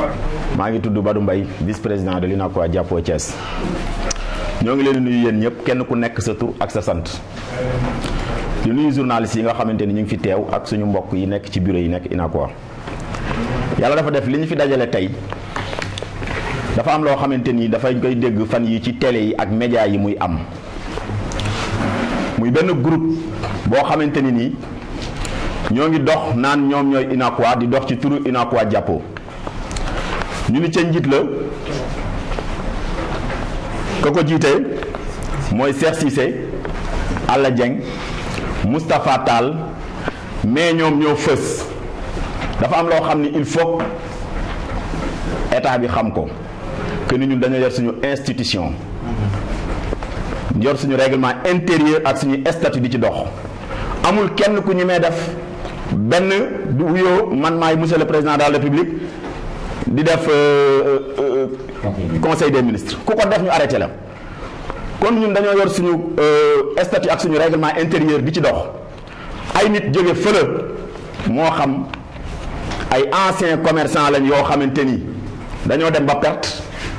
maa ngi tudd Badou Mbaye vice président de l'UNACOIS Jàppoo Thiès ñoo ngi leen di nuyu yéen ñëpp kenn ku nekk sa tur ak sa sant di nuyu journalistes yi nga xamante ni ñu ngi fi teew ak suñu mbokk yi nekk ci bureau yi nekk UNACOIS yàlla dafa def li ñu fi dajale tey dafa am loo xamante ni dafay koy dégg fan yi ci télé yi ak média yi muy am muy benn groupe boo xamante ni nii ñoo ngi dox naan ñoom ñooy UNACOIS di dox ci turu UNACOIS Jàppoo ñu ni ca njiit la ka ko jiite mooy Cheikh Cissé Alla Dieng Moustapha Tall mais ñoom ñoo fës dafa am loo xam ni il faut état bi xam ko que ni ñun dañoo yor suñu institution yor suñu règlement intérieur ak suñu statut di ci dox amul kenn ku ñu may def benn du wuyoo man maay monsieur le président de la république di def conseil des ministres ku ko def ñu arrêté la kon ñun dañoo yor suñu statut ak suñu règlement intérieur di ci dox ay nit jóge fële moo xam ay anciens commerçants lañ yoo xamante ni dañoo dem ba perte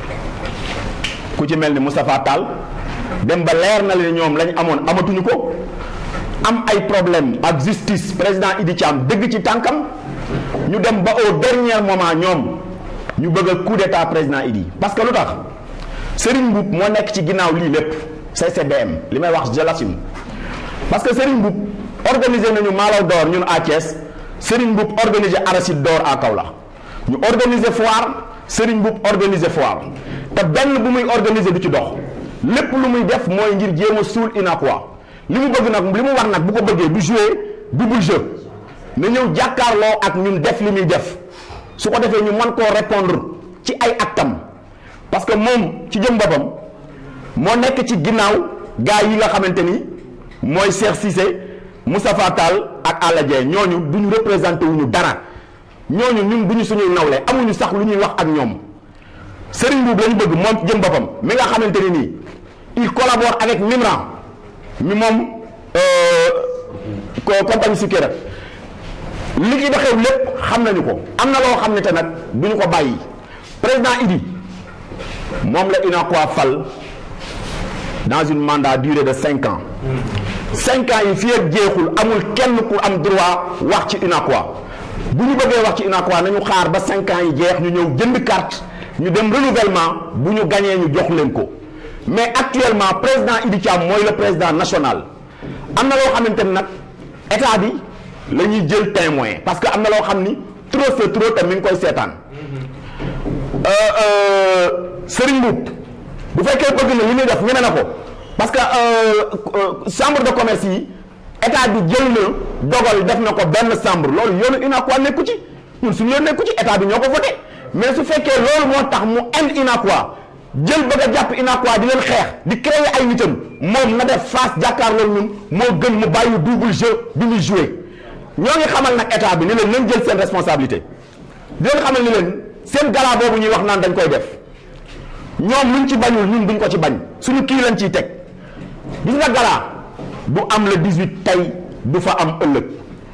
ku ci mel ni Moustapha Tall dem ba leer na leen ñoom lañ amoon amatuñu ko am ay problème ak justice président Idi Thiam dëgg ci tànkam ñu dem ba au dernier moment ñoom ñu bëgg a coup d'état président Idi parce que lu tax Serigne Mboup moo nekk ci ginnaaw lii lépp CCBM li may wax je l'assume parce que Serigne Mboup organisé nañu Malaw d'or ñun à Thiès Serigne Mboup organisé Arachide d'or à Kaolack ñu organisé foire Serigne Mboup organisé foire te benn bu muy organisé du ci dox lépp lu muy def mooy ngir jéem a suul UNACOIS li mu bëgg nag li mu war nag bu ko bëggee du jouer double jeu na ñëw jàkkaarloo ak ñun def li muy def su ko defee ñu mën koo répondre ci ay actam parce que moom ci jëm boppam moo nekk ci ginnaaw gars yi nga xamante ni mooy Cheikh Cissé Moustapha Tall ak Alla Dieng ñooñu du ñu représenté wuñu dara ñooñu ñun du ñu suñuy nawle amuñu sax lu ñuy wax ak ñoom Serigne Mboup la ñu bëgg moom ci jëm boppam mi nga xamante ni nii il collabore avec Mimran mi moom compagnie sucrière li ki doxew lépp xam nañu ko am na loo xam ne te nag du ñu ko bàyyi président Idi moom la UNACOIS fal dans une mandat durée de cinq ans cinq ans yi fii ak jeexul amul kenn ku am droit wax ci UNACOIS bu ñu bëggee wax ci UNACOIS nañu xaar ba cinq ans yi jeex ñu ñëw jënd carte ñu dem renouvellement bu ñu gañee ñu jox leen ko mais actuellement président Idi Thiam mooy le président national am na loo xamante ni nag état bi la ñuy jël témoin parce que am na loo xam ni trop c'est trop te mi ngi koy seetaan Serigne Mboup bu fekkee bëgg na li muy def ñeme na ko parce que chambre de commerce yi état bi jël na dogal def na ko benn chambre loolu yoonu UNACOIS nekku ci ñun suñu yoon nekku ci état bi ñoo ko voté mais su fekkee loolu moo tax mu ind UNACOIS jël bëgg a jàpp UNACOIS di leen xeex di créer ay nitam moom na def face jàkkaarloo ñun moo gën mu bàyyi double jeu bi muy joué ñoo ngi xamal nag état bi ni leen nañ jël seen responsabilité di leen xamal ni leen seen gala boobu ñuy wax naan dañ koy def ñoom luñ ci bañul ñun duñ ko ci bañ suñu kii lañ ciy teg gis nga gala du am le 18 tey du fa am ëllëg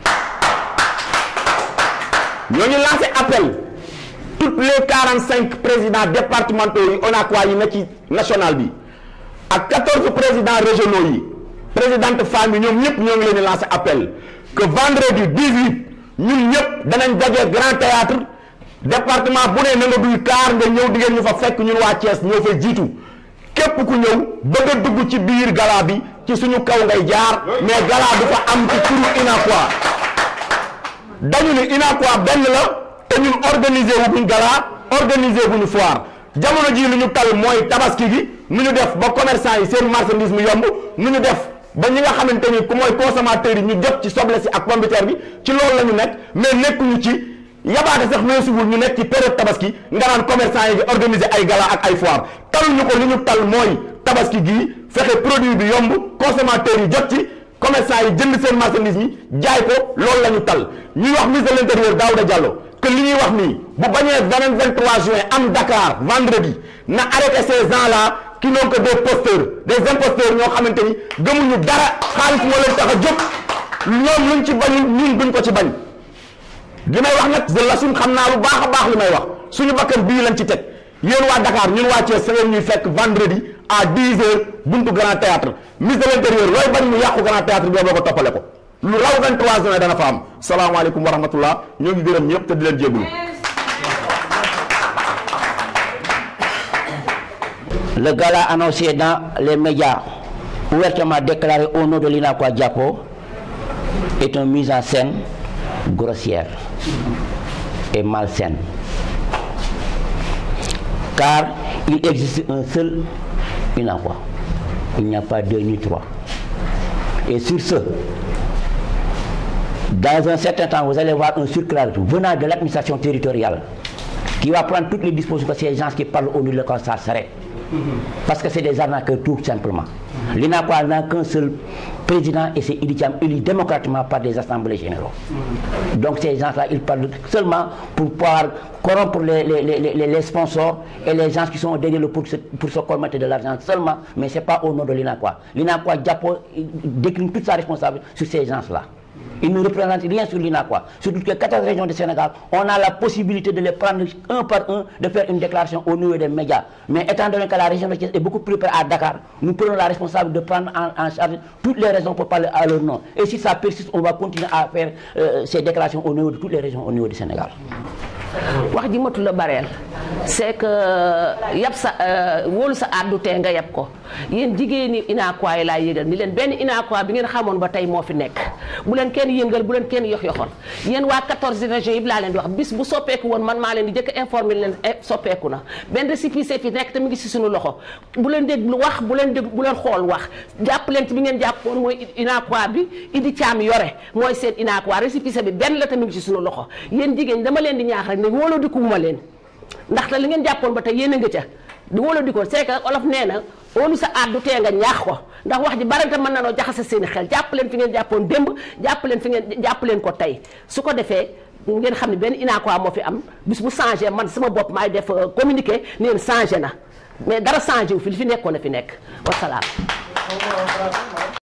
ñoo ngi lancé appel toutes les 45 présidents départementaux yi UNACOIS yi na ci national bi ak 14 présidents régionaux yi présidente femmes yi ñoom ñëpp ñoo ngi leen di lancé appel que vendredi 18 ñun ñëpp danañ daje grand théâtre département bu ne na nga duy kaar nga ñëw di ngeen ñu fa fekk ñun waa Thiès ñoo fay jiitu képp ku ñëw bëgg a dugg ci biir gala bi ci suñu kaw ngay jaar mais gala du fa am ci turu UNACOIS dañu ni UNACOIS benn la te ñun organiser wu buñ gala organiser bu ñu foire jamono jii lu ñu tal mooy tabaski gi nu ñu def ba commerçant yi seen marchandise mu yomb nu ñu def ba ñi nga xamante ni ku mooy consommateur yi ñu jot ci soble si ak pomme de terre bi ci loolu la ñu nekk mais nekkuñu ci yabaate sax weesuwul ñu nekk ci période tabaski nga naan commerçant yi di organiser ay gala ak ay foire taluñu ko li ñu tal mooy tabaski gii fexe produit bi yomb consommateur yi jot ci commerçant yi jënd seen marchandise mi jaay ko loolu la ñu tal ñuy wax ministre de l'intérieur Daouda Diallo que li ñuy wax nii bu bañee beneen 23 juin am Dakar vendredi na arrêté ces gens là qui n'ont que des posteurs des imposteurs ñoo xamante ni gëmuñu dara xaalis moo leen tax a jóg ñoom luñ ci bañul ñun duñ ko ci bañ li may wax nag de la suñ xam naa lu baax a baax li may wax suñu bakkan bii lañ ci teg yéen waa Dakar ñun waa Thiès sa ngeen ñuy fekk vendredi à 10 heures buntu Grand Théâtre ministre de l'intérieur looy bañ mu yàqu Grand Théâtre bi boo ko toppale ko lu raw 23 juin dana fa am salaamaaleykum wa rahmatullah ñoo ngi gërëm ñëpp te di leen jégalu. Le gala annoncé dans les médias, ouvertement déclaré au nom de l'Inakwa Diapo, est une mise en scène grossière et malsaine. Car il existe un seul Inakwa. Il n'y a pas deux ni trois. Et sur ce, dans un certain temps, vous allez voir un circulaire venant de l'administration territoriale qui va prendre toutes les dispositions que ces gens qui parlent au nom de l'école, ça s'arrête. Parce que c'est des arnaqueurs tout simplement. L'INAQUA n'a qu'un seul président et c'est Idiam élu démocratiquement par des assemblées généraux. Donc ces gens-là, ils parlent seulement pour pouvoir corrompre les, les, les, les, sponsors et les gens qui sont derrière le pour se, pour se commettre de l'argent seulement, mais ce n'est pas au nom de l'INAQUA. L'INAQUA Diapo décline toute sa responsabilité sur ces gens-là. Ils ne représentent rien sur l'INAQUA. Sur toutes les 14 régions du Sénégal, on a la possibilité de les prendre un par un, de faire une déclaration au niveau des médias. Mais étant donné que la région de Thiès est beaucoup plus près à Dakar, nous prenons la responsabilité de prendre en, en, charge toutes les raisons pour parler à leur nom. Et si ça persiste, on va continuer à faire euh, ces déclarations au niveau de toutes les régions au niveau du Sénégal. wax ji matul la bareel c'est que yab sa wóolu sa àddu tee nga yab ko yéen jigéen ñi inaakuwaay yi laa yëgal ni leen benn inaakuwaay bi ngeen xamoon ba tey moo fi nekk bu leen kenn yëngal bu leen kenn yox yoxoon yéen waa 14 régions yi laa leen di wax bis bu soppeeku woon man maa leen di jëkk informer leen soppeeku na benn récépissé fi nekk te mu ngi si suñu loxo bu leen déglu wax bu leen dégg bu leen xool wax jàpp leen ci bi ngeen jàppoon mooy inaakuwaay bi Idi Thiam yore mooy seen inaakuwaay récépissé bi benn la te mu ngi si suñu loxo yéen jigéen dama leen di ñaax rek ne wóoloo di kuuma leen ndaxte li ngeen jàppoon ba tey yéen a nga ca di wóoloo di ko c'est que olof nee na óolu sa àddu tee nga ñaax ko ndax wax ji barante mën na noo jaxase seen i xel jàpp leen fi ngeen jàppoon démb jàpp leen fi ngeen jàpp leen ko tey su ko defee ngeen xam ne benn inaakuwaa moo fi am bis bu changé man sama bopp maay def communiqué neen changé na mais dara changé wu fi li fi nekkoon a fi nekk wasalaam